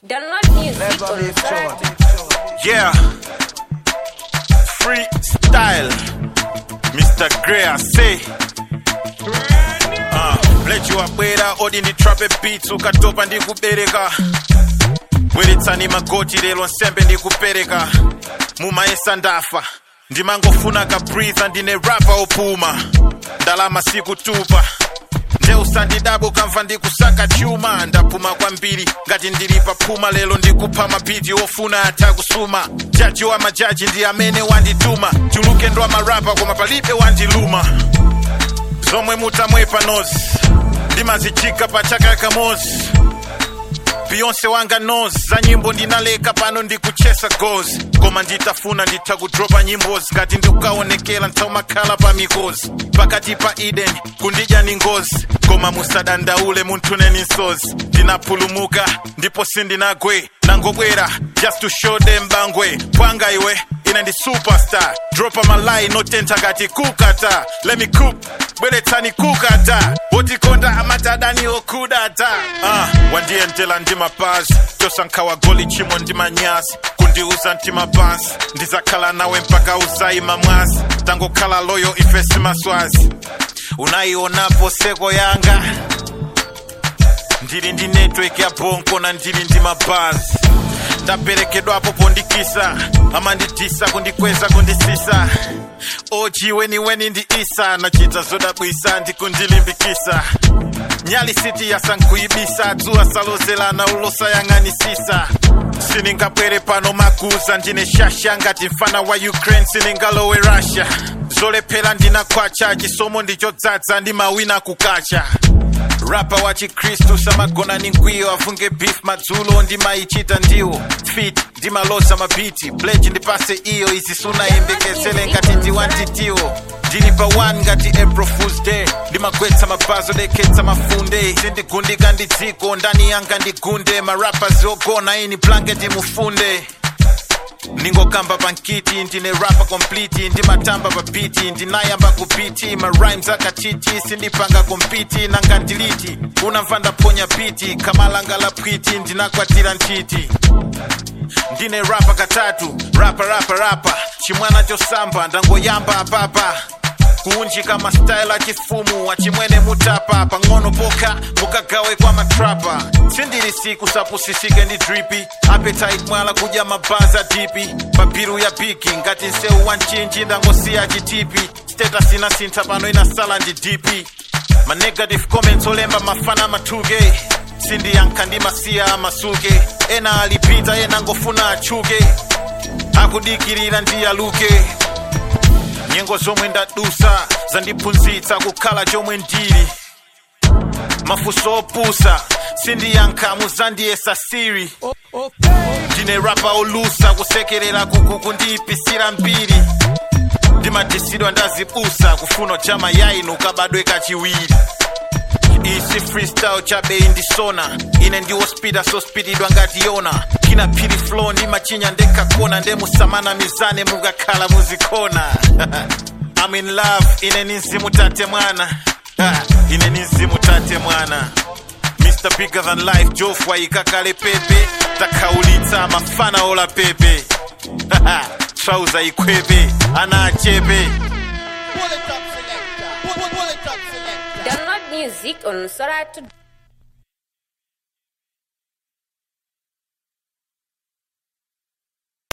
Download music Never on leave Spotify. church. Yeah. Freestyle. Mr. Gray, I say. Uh, mlechiwa bwera odi nditrape beats ukatopa ndikubereka bweretsani magoti lero nsembe ndikupereka mumaesa ndafa ndimangofuna kabreatha ndine rapa opuma ndalama sikutupa ndeusandidabo kamva ndikusaka chuma ndapuma kwambiri ngati ndili paphuma lero ndikupha mabhiti ofuna atha kusuma jaji wa majaji ndi amene wandituma chuluke ndo amarapa koma palibe wandiluma zomwe mutamwepa nozi ndimazichika pa chaka kamozi beyonce wanga nos za nyimbo ndinaleka pano ndikuchesa gozi koma nditafuna nditha kudropa nyimbozi ngati ndikukaonekera ntaumakhala pa mikozi pakati pa eden kundidya ni ngozi koma musadandaule munthuneni nsozi ndinapulumuka ndipo sindinagwe nangobwera just to show them bangwe kwanga iwe ine ndi superstar dropa malai notentha ngati kukata let me cook bweretsani kukata wotikonda amatadani okudata uh, wandiyendela ndi mapazi tosankhawa goli chimwe ndi manyazi kundiuza mtima pansi ndizakhala nawe mpaka uzayima mwazi tangokhala loyo ife simaswazi unayionapo seko yanga ndili ndi network ya bonko na ndili ndi mabazi ndaperekedwapo pondikisa amanditisa kundikweza kundisisa oji weniweni ndi isa nachita zodabwisa ndikundilimbikisa nyali siti yasankuibisa dzuwa salozelana ulosayang'anisisa siningabwere pano makuza ndine shasha ngati mfana wa ukraine siningalowe russia zolephera ndinakwacha chisomo ndichodzaza ndi mawina kukacha rapa wa chikristu samagona ni ngwiyo afunge beef madzulo ndimayichita ndiwo fit ndimalosa mabiti bleji ndipase iyo izi sunayembekezele ngati ndiwantitiwo ndili pa 1 ngati april fools day ndimagwetsa mabazo dekhetsa mafunde sindigundika ndi dziko ndani yanga ndigunde marapas ogona ini blanketi mufunde ningokamba pankiti ndine rapa complete ndimatamba papiti ndinayamba kupiti marimes akachiti sindipanga kompiti nanga ndiliti unamva ndaponya piti kamalanga la pwiti ndinakwatira ntchiti ndine rapa katatu rapa rapa rapa chimwana chosamba ndangoyamba apapa kuunjika mastyle achifumu achimwene mutapa pang'ono pokha mukagawe kwa matrapa sindili siku sapusisike ndi dripi appetite mwala kudya mabaza dipi pabiru ya bigi ngati nseu wa mchinji ndangosiya chitipi status inasintha pano inasala ndi dipi ma negative comments olemba mafana mathuke sindiyankha ndi masiya amasuke ena alipita ena ngofuna achuke akudikirira ndi aluke nyengo zomwe ndadusa zandiphunzitsa kukhala chomwe ndili mafunso opusa sindiyankha muzandiyesa siri ndine rapa olusa kusekerera kuku kundiyipisira mbiri ndimadisidwa ndazibusa kufuna chama yainu kabadwe kachiwiri isi freestyle chabe indisona ine ndiwo spida sospididwa ngati yona kina phiri flow ndimachinya ndekakona ndemusamana mizane mukakhala muzikona I'm in love ine ni mzimu tate mwana Ha, ine ni mzimu tate mwana Mr. Bigger Than Life Jofwa ikakale pepe takhaulitsa mafana ola pepe trauza ikwepe ana achepe Download music on Spotify.